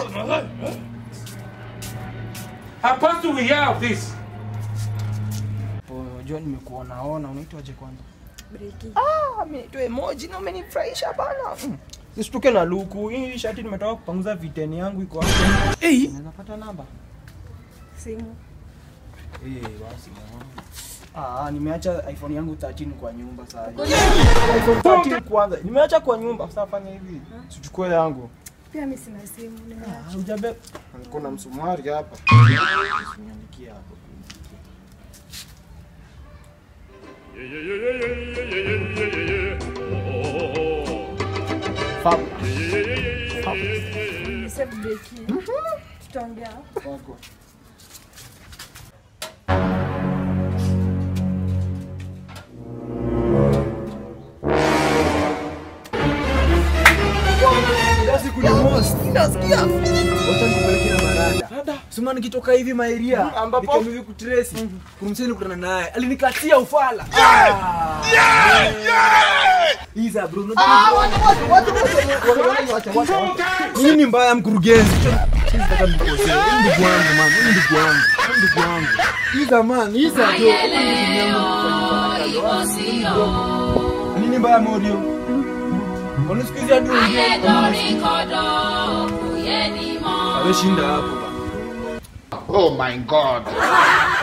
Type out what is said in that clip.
How do we have this? Unajua nimekuona ona, unaitwaje kwanza? Breki. Ah, ameitwa emoji na umenifurahisha bana. Mm. Nisituke na luku. Hii shati nimetoka kupanguza viteni yangu iko hapo. Eh, unaweza pata namba? Simu. Eh, basi. Ah, nimeacha iPhone yangu 13 kwa nyumba sasa. iPhone 13 kwanza. Nimeacha kwa nyumba. Sasa fanya hivi. Sichukue yangu. Pia mimi sina simu. Nimeacha. Ah, Hujabe. Niko na msumari hapa. Usiniandikie hapo. Fab. Save breki. Tutaongea. Wako. Siku ni most. Nasikia. Wacha nikupeleke na marada. Sema nikitoka hivi maeria ambapo- nikiwa hivi kutrace kumseni kutana naye alinikatia ufala. Ah. Iza bro. Nini ni mbaya mkurugenzi? Sisi nataka nikosee. Huyu Ndugu wangu man, huyu ndugu wangu, huyu ndugu wangu. Iza man, Iza bro. Nini mbaya Morio? Unasikiza hadi ongea. Ameshinda hapo bana. Oh my God.